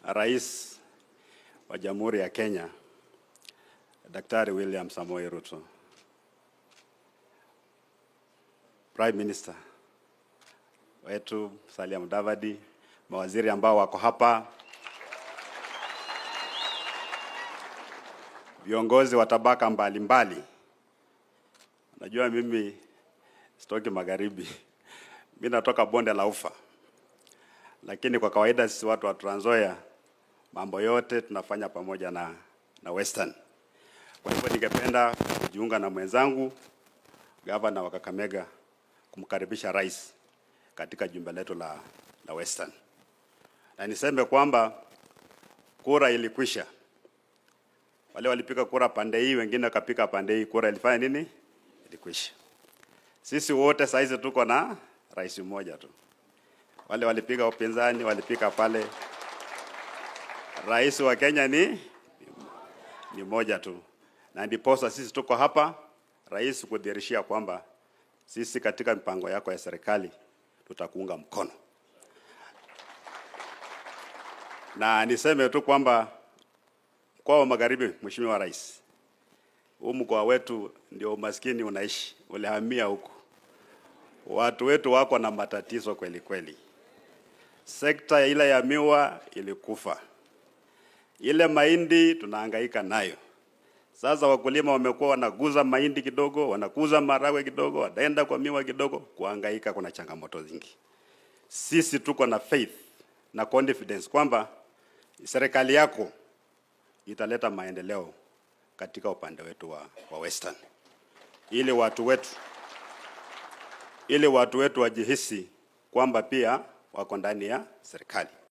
Rais wa Jamhuri ya Kenya Daktari William Samoei Ruto, Prime Minister wetu Musalia Mudavadi, mawaziri ambao wako hapa, viongozi wa tabaka mbalimbali. Najua mimi sitoki magharibi, mimi natoka bonde la Ufa, lakini kwa kawaida sisi watu wa Trans Nzoia mambo yote tunafanya pamoja na, na Western. Kwa hivyo ningependa kujiunga na mwenzangu gavana wa Kakamega kumkaribisha rais katika jumba letu la, la Western, na niseme kwamba kura ilikwisha. Wale walipiga kura pande hii, wengine wakapiga pande hii, kura ilifanya nini? Ilikwisha. Sisi wote saizi tuko na rais mmoja tu. Wale walipiga upinzani walipiga pale, rais wa Kenya ni ni moja tu, na ndiposa sisi tuko hapa, rais kudhihirishia kwamba sisi katika mipango yako ya serikali tutakuunga mkono, na niseme tu kwamba mkoa wa Magharibi, Mheshimiwa Rais, huu mkoa wetu ndio umaskini unaishi, ulihamia huku, watu wetu wako na matatizo kweli kweli. Sekta ile ya miwa ilikufa, ile mahindi tunahangaika nayo. Sasa wakulima wamekuwa wanaguza mahindi kidogo, wanakuza maragwe kidogo, wanaenda kwa miwa kidogo, kuhangaika. Kuna changamoto nyingi. Sisi tuko na faith na confidence kwamba serikali yako italeta maendeleo katika upande wetu wa, wa Western, ili watu wetu ili watu wetu wajihisi kwamba pia wako ndani ya serikali.